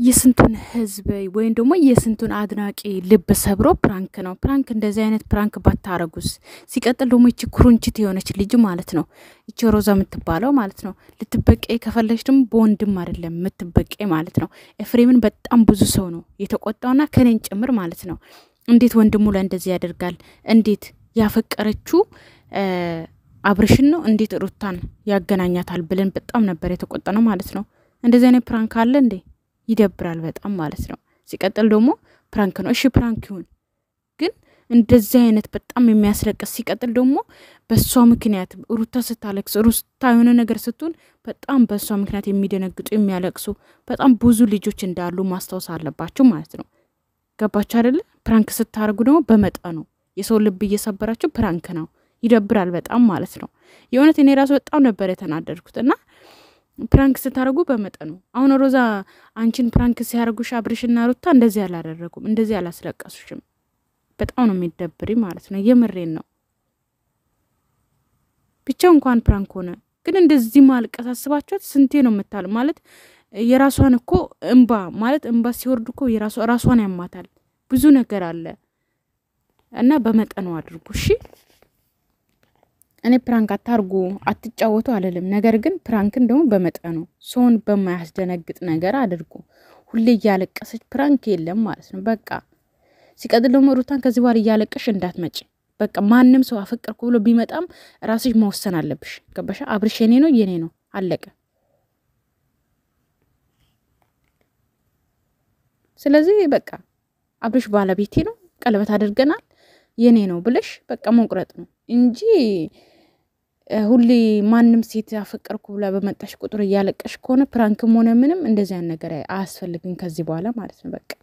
የስንቱን ህዝብ ወይም ደግሞ የስንቱን አድናቂ ልብ ሰብሮ ፕራንክ ነው። ፕራንክ እንደዚህ አይነት ፕራንክ ባታረጉስ? ሲቀጥል ደግሞ ይቺ ኩርንችት የሆነች ልጅ ማለት ነው፣ ይቺ ሮዛ የምትባለው ማለት ነው። ልትበቀ ከፈለች ደግሞ በወንድም አይደለም የምትበቀ ማለት ነው። ኤፍሬምን በጣም ብዙ ሰው ነው የተቆጣውና ከኔን ጭምር ማለት ነው። እንዴት ወንድሙ ላይ እንደዚህ ያደርጋል? እንዴት ያፈቀረችው አብርሽን ነው እንዴት ሩታን ያገናኛታል ብለን በጣም ነበር የተቆጣ ነው ማለት ነው። እንደዚህ አይነት ፕራንክ አለ እንዴ? ይደብራል በጣም ማለት ነው። ሲቀጥል ደግሞ ፕራንክ ነው። እሺ ፕራንክ ይሁን፣ ግን እንደዚህ አይነት በጣም የሚያስለቅስ ሲቀጥል ደግሞ በእሷ ምክንያት ሩታ ስታለቅስ፣ ሩታ የሆነ ነገር ስትሆን በጣም በእሷ ምክንያት የሚደነግጡ የሚያለቅሱ በጣም ብዙ ልጆች እንዳሉ ማስታወስ አለባቸው ማለት ነው። ገባችሁ አይደለ? ፕራንክ ስታደርጉ ደግሞ በመጠኑ የሰው ልብ እየሰበራችሁ ፕራንክ ነው። ይደብራል በጣም ማለት ነው። የእውነት እኔ ራሱ በጣም ነበር የተናደድኩት እና ፕራንክ ስታደርጉ በመጠኑ አሁን ሮዛ አንቺን ፕራንክ ሲያደርጉሽ አብርሽና ሩታ እንደዚህ አላደረጉም፣ እንደዚህ አላስለቀሱሽም። በጣም ነው የሚደብሪ ማለት ነው። የምሬን ነው። ብቻ እንኳን ፕራንክ ሆነ፣ ግን እንደዚህ ማልቀስ አስባችኋት ስንቴ ነው የምታል ማለት የራሷን እኮ እንባ ማለት እንባ ሲወርድ እኮ የራሷ ራሷን ያማታል። ብዙ ነገር አለ እና በመጠኑ አድርጉ እሺ። እኔ ፕራንክ አታርጉ አትጫወቱ አልልም። ነገር ግን ፕራንክን ደግሞ በመጠኑ ሰውን በማያስደነግጥ ነገር አድርጉ። ሁሌ እያለቀሰች ፕራንክ የለም ማለት ነው በቃ። ሲቀጥል ደግሞ ሩታን ከዚህ በኋላ እያለቀሽ እንዳትመጪ በቃ። ማንም ሰው አፈቀርኩ ብሎ ቢመጣም ራስሽ መወሰን አለብሽ። ገባሻ? አብርሽ የኔ ነው የኔ ነው አለቀ። ስለዚህ በቃ አብርሽ ባለቤቴ ነው፣ ቀለበት አድርገናል፣ የኔ ነው ብለሽ በቃ መቁረጥ ነው እንጂ ሁሌ ማንም ሴት ያፈቀርኩ ብላ በመጣሽ ቁጥር እያለቀሽ ከሆነ ፕራንክም ሆነ ምንም እንደዚያን ነገር አያስፈልግም ከዚህ በኋላ ማለት ነው በቃ።